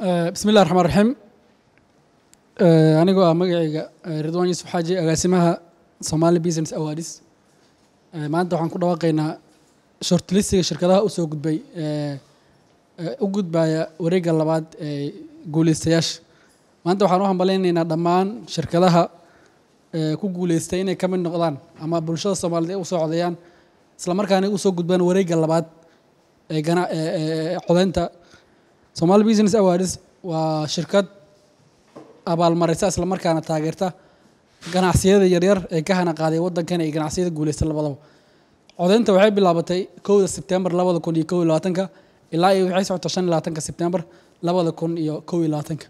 bismi illahi raxmaan raxiim anigoo ah magacayga ridwan yuusuf xaaji agaasimaha somali business awards maanta waxaan ku dhawaaqaynaa shortlistiga shirkadaha usoo gudbay u gudbaya wareegga labaad ee guuleystayaasha maanta waxaan u hambalaynaynaa dhammaan shirkadaha ku guuleystay inay ka mid noqdaan ama bulshada soomaaliyeed ay usoo codeeyaan isla markaana usoo gudbaan wareegga labaad ee gana ee codeynta somali business awards waa shirkad abaalmarisa isla markaana taageerta ganacsiyada yaryar ee ka hana qaaday waddankan iyo ganacsiyada guuleysta labadaba codeynta waxay bilaabatay kowda sebtembar labada kun iyo kow iyo labaatanka ilaa iyo waxay socota shan iyo labaatanka sebtembar labada kun iyo kow iyo labaatanka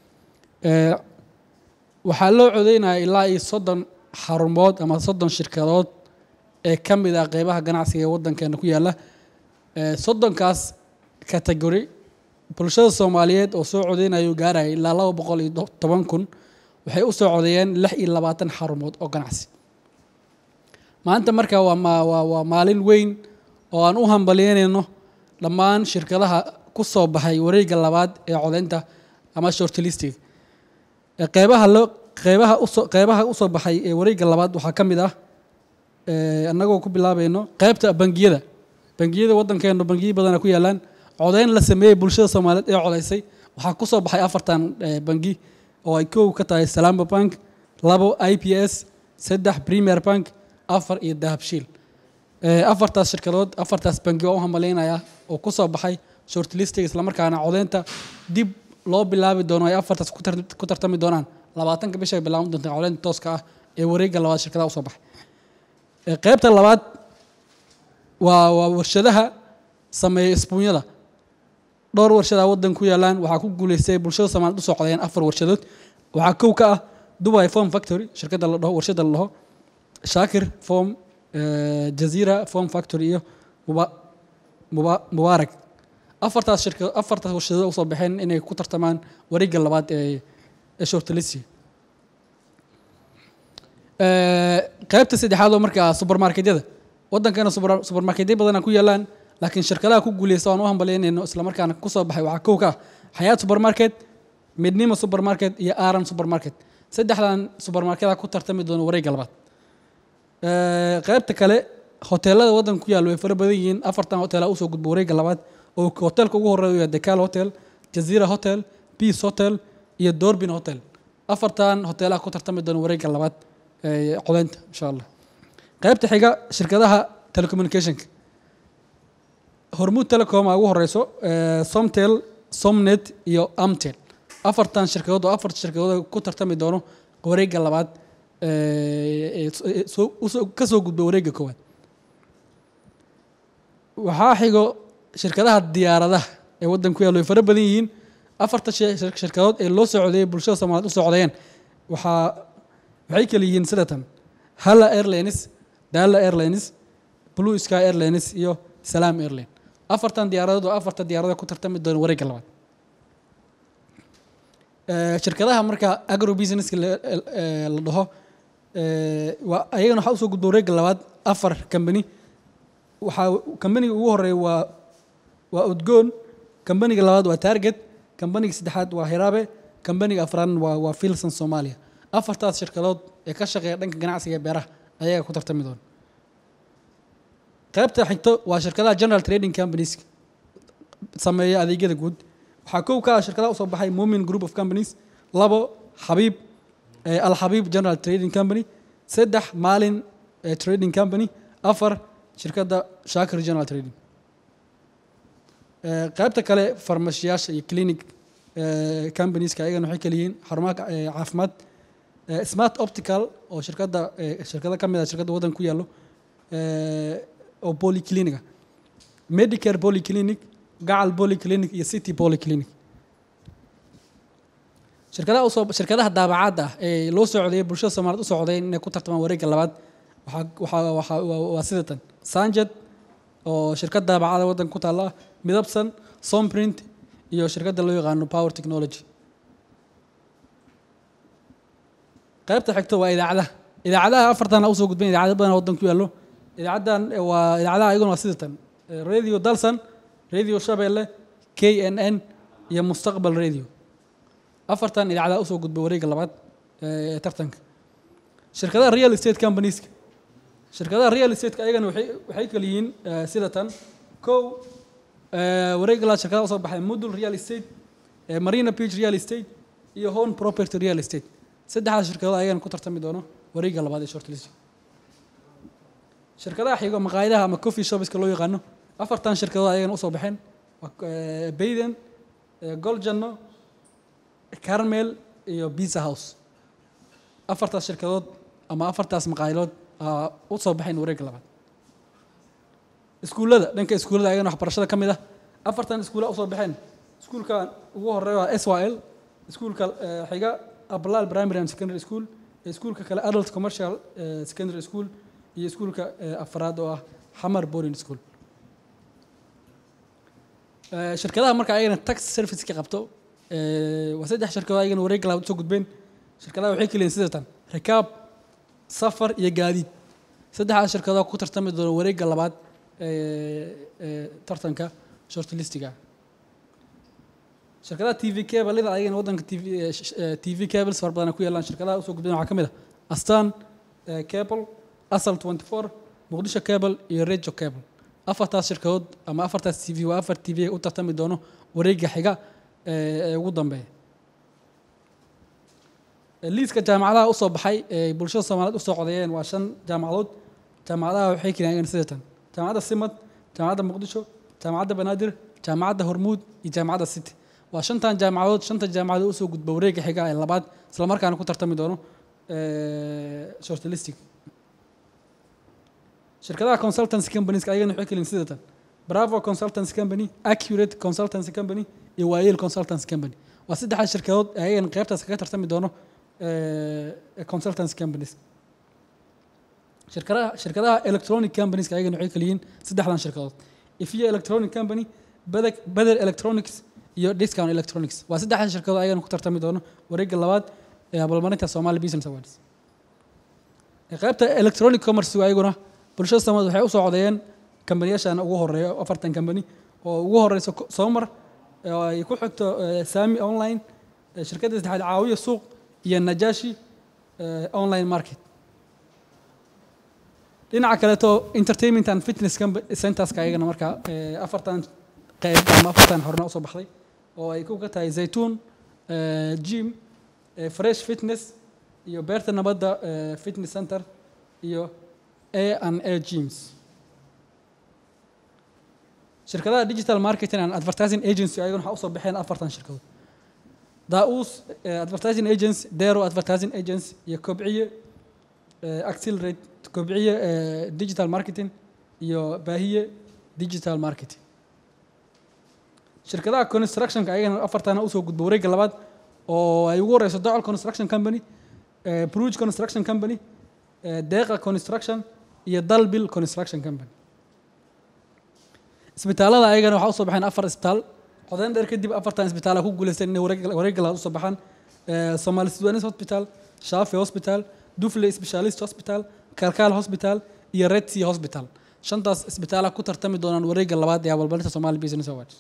waxaa loo codeynaya ilaa iyo soddon xarumood ama soddon shirkadood ee ka mid ah qeybaha ganacsiga ee waddankeena ku yaalla soddonkaas category bulshada soomaaliyeed oo soo codeynayo gaaraya ilaa laba boqol iyo toban kun waxay u soo codeeyeen lix iyo labaatan xarumood oo ganacsi maanta marka waa ma waa waa maalin weyn oo aan u hambalyeynayno dhammaan shirkadaha ku soo baxay wareegga labaad ee codeynta ama shortlistiga qeybaha loo qeybaha usoo qeybaha usoo baxay ee wareegga labaad waxaa ka mid ah annagoo ku bilaabayno qeybta bangiyada bangiyada waddankeenu bangiyo badana ku yaalaan codeyn la sameeyey bulshada soomaaliyeed ee codeysay waxaa ku soo baxay afartan bangi oo ay kow ka tahay salamba bank labo i p s saddex premier bank afar iyo dahabshiil afartaas shirkadood afartaas bangi oo u hamaleynaya oo ku soo baxay shortlistiga islamarkaana codeynta dib loo bilaabi doono ay afartaas ku tartami doonaan labaatanka bisha ay bilaaban doonta codeynta tooska ah ee wareegga labaad shirkadaha usoo baxay qeybta labaad waa waa warshadaha sameeya isbuunyada dhowr warshadaa waddan ku yaalaan waxaa ku guuleystay bulshada soomaaliyed usoo codeeyeen afar warshadood waxaa kow ka ah dubai form factory shirkadda la dhaho warshadda la dhaho shaakir form jazira form factory iyo muba muba mubaarak afartaas shirka afartaas warshadood usoo baxeen inay ku tartamaan wareegga labaad ee ee shortlisi qeybta saddexaad oo markaa supermarketyada waddankana supermarketyo badana ku yaalaan laakiin shirkadaha ku guuleysta aan u hambalyeynayno islamarkaana kusoo baxay waxaa kow ka ah xayaat supermarket midnimo supermarket iyo aran supermarket saddexdan supermarketada ku tartami doono wareegga labaad qeybta kale hoteelada waddanka ku yaalla way fara badan yihiin afartan hoteela usoo gudba wareegga labaad oo hoteelka ugu horeeya waa decal hotel jazira hotel peace hotel iyo dorbin hotel afartan hoteelaha ku tartami doona wareegga labaad codeynta insha allah qeybta xiga shirkadaha telecommunicationka hormuud telecom aa ugu horeyso somtel somnet iyo amtel afartan shirkadood oo afar shirkadood ku tartami doono wareegga labaad ka soo gudba wareegga koowaad waxaa xigo shirkadaha diyaaradaha ee waddanka ku yaalo way fara badan yihiin afarta shirkadood ee loo soo codeeyay bulshada soomaliyeed usoo codeeyeen waxaa waxay kala yihiin sidatan hala airlines dala airlines blue sky airlines iyo salam airline afartan diyaaradood oo afarta diyaaradood ku tartami doona wareegga labaad shirkadaha marka agro businesska la dhaho waa ayagana waxaa usoo gudba wareegga labaad afar company waxaa companiga ugu horeeya waa waa udgoon companiga labaad waa target companiga saddexaad waa hiraabe companiga afraadna waa waa filson soomaaliya afartaas shirkadood ee ka shaqeeya dhanka ganacsiga ee beeraha ayaga ku tartami doona qaybta xigto waa shirkadaha general trading companies sameeya adeegyada guud waxaa kow ka ah shirkadaha usoo baxay mumin group of companies labo xabiib alxabiib general trading company saddex maalin trading company afar shirkadda shaakir general trading qaybta kale farmashiyaasha iyo clinic companieska ayagana waxay kala yihiin xarumaha caafimaad smart optical oo shirkadda shirkado ka mid ah shirkadda waddanka ku yaallo oo polyclinica medicare polyclinic gacal polyclinic iyo city polyclinic shirkadaha usoo shirkadaha daabacaadda ah ee loo soo codeeyay bulshada soomaaliyed usoo codeeyeen inay ku tartamaan wareegga labaad waxaa waxaa waxaa waa sidatan sanjed oo shirkad daabacada waddanka ku taalla midabsan somprint iyo shirkadda loo yaqaano power technology qaybta xigto waa idaacadaha idaacadaha afartana usoo gudban idaacado badan waddan ku yaallo idaacaddan waa idaacadaha ayaguna waa sidatan radio dalsan radio shabeelle k n n iyo mustaqbal radio afartan idaacadaha usoo gudba wareegga labaad ee tartanka shirkadaha real estate companieska shirkadaha real estate ayagana waxay waxay kala yihiin eh, sida tan kow eh, wareegga labaad shirkadaha usoo baxay modul real estate eh, marina beach real estate iyo home property real estate saddexdaas shirkadood ayagana ku tartami doono wareegga labaad ee shortlist shirkadaha xigo maqaayadaha ama coffee shopska loo yaqaano afartan shirkadood ayagana usoo baxeen waa, eh, bayden eh, goljano carmel iyo pizza house afartaas shirkadood ama afartaas maqaayadood aa u soo baxayn wareegga labaad iskuullada dhanka iskuullada ayagana waxbarashada ka mid ah afartan iskuulla usoo baxeen iskuulka ugu horeeya waa s y l iskuulka eh, xiga ablal primary and secondary school iyo iskuulka kale adult commercial eh, secondary school iyo iskuulka eh, afraad oo ah xamar boarding school Eh, shirkadaha marka ayagana tax service ka qabto eh, waa saddex shirkadood ayagana wareegga labaad usoo gudbeen shirkadaha waxay keliyiin sida tan rikaab safar iyo gaadiid saddexdaas shirkadood ku tartami doona wareegga labaad ee ee tartanka shortlistiga shirkadaha t v cableda ayagana waddanka t v eh, sh- eh, t v cables fara badan ay ku yeelaan shirkadaha usoo gudbeen waxaa ka mid ah astan eh, cable asal 24 muqdisho cable iyo rejo cable afartaas shirkadood ama afartaas t v waa afar t v u tartami doono wareegga xiga ee ee ugu dambeeya liiska jaamacadaha usoo baxay ee bulshada soomaaliyeed usoo codeeyeen waa shan jaamacadood jaamacadaha waxay keenayeen sida tan jaamacadda simad jaamacadda muqdisho jaamacadda banaadir jaamacadda hormuud iyo jaamacadda city waa shantan jaamacadood shanta jaamacadood usoo gudba wareegga xiga ee labaad isla markaana ku tartami doono shortlistic shirkadaha consultancy companies ayagana waxay keliin sida tan bravo consultancy company accurate consultancy company iyo waayel consultancy company waa saddexdaas shirkadood ee ayagana qaybtaas kaga tartami doono eh, consultancy companies shirkadaha shirkadaha electronic companies ayagana waxay keliyiin saddexdan shirkadood ifia electronic company beder beder electronics iyo discount electronics waa saddexdan shirkadood ayagana ku tartami doono wareegga labaad ee abaalmarinta somali business awards ee qaybta electronic commerce ayaguna bulshada soomaaliyeed waxay usoo codeeyeen kambaniyashan ugu horeeya afartan kambani oo ugu horeyso ko- soomar oo ay ku xigto eh, sami online eh, shirkadda saddexaad caawiya suuq iyo najashi eh, online market dhinaca kaleeto entertainment and fitness compa- centerska ayagana markaa eh, afartan qayb ama afartan horena usoo baxday oo ay ku ka tahay zaytuun eh, gym eh, fresh fitness iyo beerta nabadda eh, fitness center iyo a and a gyms shirkadaha digital marketing and advertising agency ayagana waxaa usoo baxeen afartan shirkadood daus advertising agency dero advertising agency iyo kobciye eh, accelerate kobciye eh, digital marketing iyo baahiye digital marketing shirkadaha constructionka ayagana afartana usoo gudba wareegga labaad oo ay ugu horeyso docal construction company eh, bruge construction company eh, deeqa construction iyo dalbil construction company isbitaalada ayagana waxaa usoo baxeen afar isbitaal codeyn dheer kadib afartan isbitaal ku guuleysteen inay wareeg wareegga labaad usoo baxaan Eh, somali sudanis hospital shafi hospital dufle specialist hospital kalkaal hospital iyo red sea hospital shantaas isbitaala ku tartami doonaan wareegga labaad ee abaalmarinta somali business awards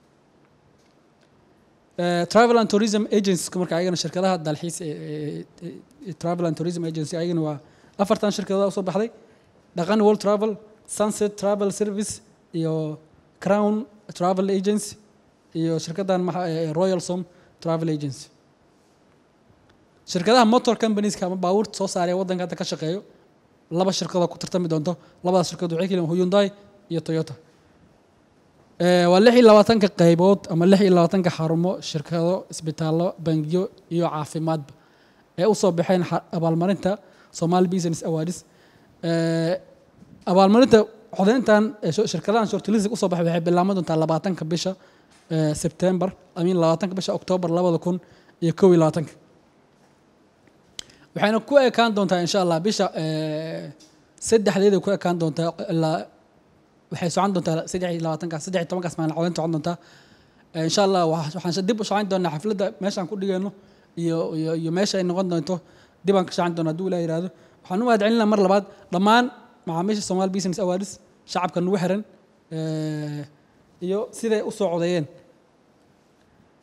Eh, travel and tourism agencies marka ayagana shirkadaha dalxiis ee- ee- ee- ee travel and tourism agency ayagana waa afartan shirkadood usoo baxday dhaqan world travel sunset travel service iyo crown travel agency iyo shirkadan maxa ee royal som travel agency shirkadaha motor companieska ama baabuurta soo saaraya waddanka hadda ka shaqeeyo laba shirkadoo ku tartami doonto labadaas shirkadood waxay keliin hyundai iyo toyota Eh, waa lix iyo labaatanka qaybood ama lix iyo labaatanka xarumo shirkado isbitaallo bangiyo iyo caafimaadba ee usoo baxeen xa- abaalmarinta somali business awards Eh, abaalmarinta codeyntan ee sho- shirkadahan shortlistic usoo baxay waxay bilaaban doontaa labaatanka bisha eh, September amin labaatanka bisha October labada kun iyo kow iyo labaatanka waxayna ku ekaan doontaa insha allah bisha eh, saddexdeeda ku ekaan doontaa ilaa waxay socon doontaa saddex iyo labaatanka saddex iyo tobankaas maalin codeynta socon doontaa Eh, insha allah waxa- waxaan dib u shaqayn doonaa xafladda meeshaan ku dhigayno iyo iyo iyo meesha ay noqon doonto dib aan ka shaqayn doonaa hadduu ilaah yidhaahdo waxaan u mahadcelinaa mar labaad dhammaan macaamiisha Somali Business Awards shacabka nagu xiran eh, iyo siday u soo codeeyeen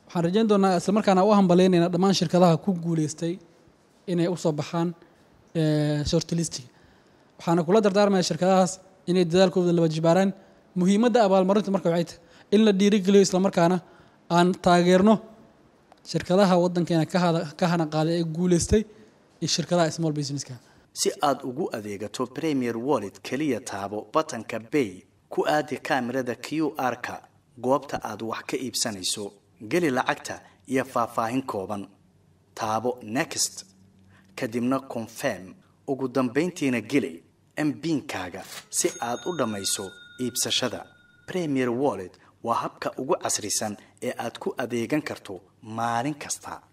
waxaan rajayn doonaa isla markaana u hambaleynayna dhammaan shirkadaha ku guuleystay inay usoo baxaan shortlistiga waxaana kula dardaarmaya shirkadahaas inay dadaalkooda laba jibaaraan muhiimadda abaalmarinta marka waxay tahay in la dhiirigeliyo islamarkaana aan taageerno shirkadaha waddankeena ka hana qaaday ee guuleystay iyo shirkadaha small businesska si aad ugu adeegato premier wallet keliya taabo batanka bay ku aadi kaamirada q r-ka goobta aad wax ka iibsanayso geli lacagta iyo faahfaahin kooban taabo next kadibna confirm ugu dambayntiina geli mbiinkaaga si aad u dhammayso iibsashada premier wallet waa habka ugu casrisan ee aad ku adeegan karto maalin kasta